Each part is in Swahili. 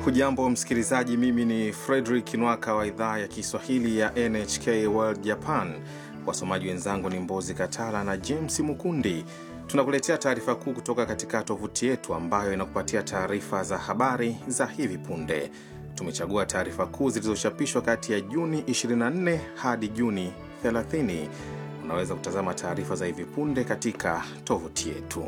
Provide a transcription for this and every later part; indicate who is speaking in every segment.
Speaker 1: Hujambo msikilizaji, mimi ni Frederick Nwaka wa idhaa ya Kiswahili ya NHK World Japan. Wasomaji wenzangu ni Mbozi Katala na James Mukundi. Tunakuletea taarifa kuu kutoka katika tovuti yetu ambayo inakupatia taarifa za habari za hivi punde. Tumechagua taarifa kuu zilizochapishwa kati ya Juni 24 hadi Juni 30. Unaweza kutazama taarifa za hivi punde katika tovuti yetu.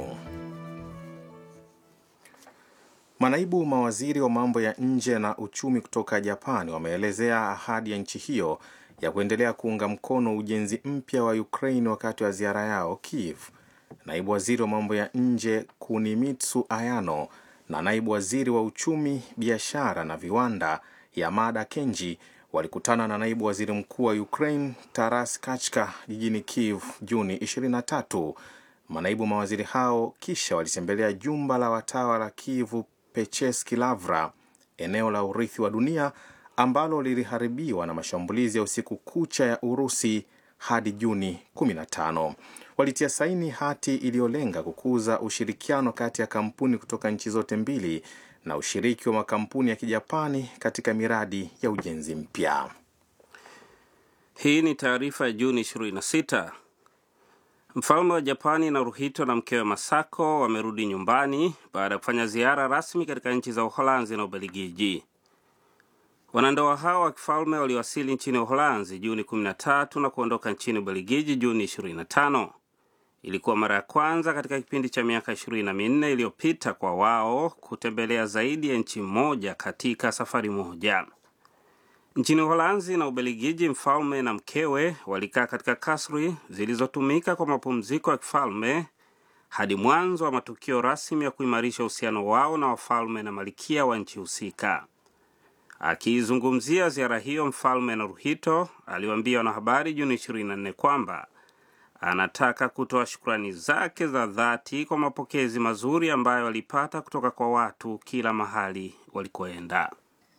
Speaker 1: Manaibu mawaziri wa mambo ya nje na uchumi kutoka Japan wameelezea ahadi ya nchi hiyo ya kuendelea kuunga mkono ujenzi mpya wa Ukraine wakati wa ziara yao Kiev. Naibu waziri wa mambo ya nje Kunimitsu Ayano na naibu waziri wa uchumi, biashara na viwanda Yamada Kenji walikutana na naibu waziri mkuu wa Ukraine Taras Kachka jijini Kiev Juni 23. Manaibu mawaziri hao kisha walitembelea jumba la watawa la Kiev Pecheski Lavra, eneo la urithi wa dunia ambalo liliharibiwa na mashambulizi ya usiku kucha ya Urusi hadi Juni 15. Walitia saini hati iliyolenga kukuza ushirikiano kati ya kampuni kutoka nchi zote mbili na ushiriki wa makampuni ya Kijapani katika miradi ya ujenzi mpya.
Speaker 2: Hii ni taarifa ya Juni 26. Mfalme wa Japani Naruhito na mkewe Masako wamerudi nyumbani baada ya kufanya ziara rasmi katika nchi za Uholanzi na Ubelgiji. Wanandoa hao wa kifalme waliwasili nchini Uholanzi Juni 13 na kuondoka nchini Ubelgiji Juni 25. Ilikuwa mara ya kwanza katika kipindi cha miaka ishirini na minne iliyopita kwa wao kutembelea zaidi ya nchi moja katika safari moja. Nchini Uholanzi na Ubelgiji, mfalme na mkewe walikaa katika kasri zilizotumika kwa mapumziko ya kifalme hadi mwanzo wa matukio rasmi ya kuimarisha uhusiano wao na wafalme na malikia wa nchi husika. Akiizungumzia ziara hiyo, mfalme Naruhito aliwaambia wanahabari Juni 24 kwamba anataka kutoa shukrani zake za dhati kwa mapokezi mazuri ambayo alipata kutoka kwa watu kila mahali walikoenda.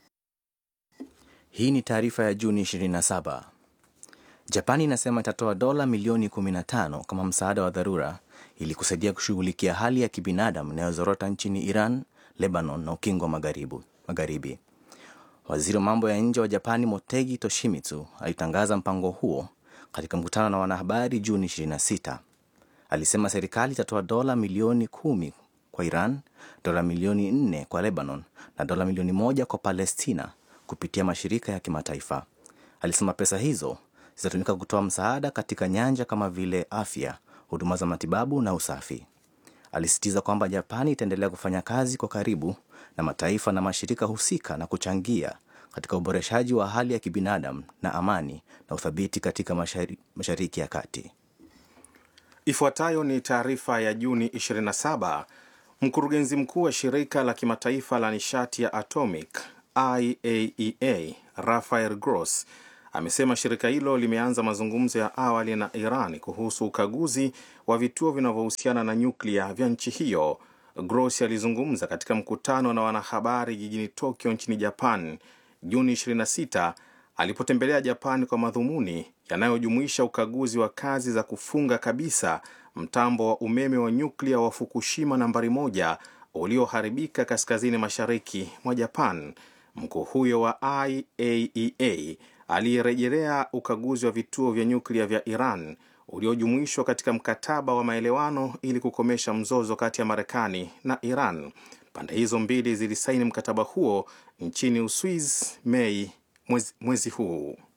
Speaker 3: Hii ni taarifa ya Juni 27. Japani inasema itatoa dola milioni 15 kama msaada wa dharura ili kusaidia kushughulikia hali ya kibinadamu inayozorota nchini Iran, Lebanon na ukingo wa magharibi. Waziri wa mambo ya nje wa Japani Motegi Toshimitsu alitangaza mpango huo katika mkutano na wanahabari Juni 26. Alisema serikali itatoa dola milioni kumi kwa Iran, dola milioni nne kwa Lebanon na dola milioni moja kwa Palestina kupitia mashirika ya kimataifa. Alisema pesa hizo zitatumika kutoa msaada katika nyanja kama vile afya, huduma za matibabu na usafi. Alisisitiza kwamba Japani itaendelea kufanya kazi kwa karibu na mataifa na mashirika husika na kuchangia katika uboreshaji wa hali ya kibinadamu na amani na uthabiti katika mashari, Mashariki ya Kati.
Speaker 1: Ifuatayo ni taarifa ya Juni 27. Mkurugenzi mkuu wa shirika la kimataifa la nishati ya atomic IAEA Rafael Gross amesema shirika hilo limeanza mazungumzo ya awali na Iran kuhusu ukaguzi wa vituo vinavyohusiana na nyuklia vya nchi hiyo. Gross alizungumza katika mkutano na wanahabari jijini Tokyo nchini Japan Juni 26 alipotembelea Japan kwa madhumuni yanayojumuisha ukaguzi wa kazi za kufunga kabisa mtambo wa umeme wa nyuklia wa Fukushima nambari moja ulioharibika kaskazini mashariki mwa Japan. Mkuu huyo wa IAEA aliyerejelea ukaguzi wa vituo vya nyuklia vya Iran uliojumuishwa katika mkataba wa maelewano ili kukomesha mzozo kati ya Marekani na Iran. Pande hizo mbili zilisaini mkataba huo nchini Uswiz Mei mwezi, mwezi huu.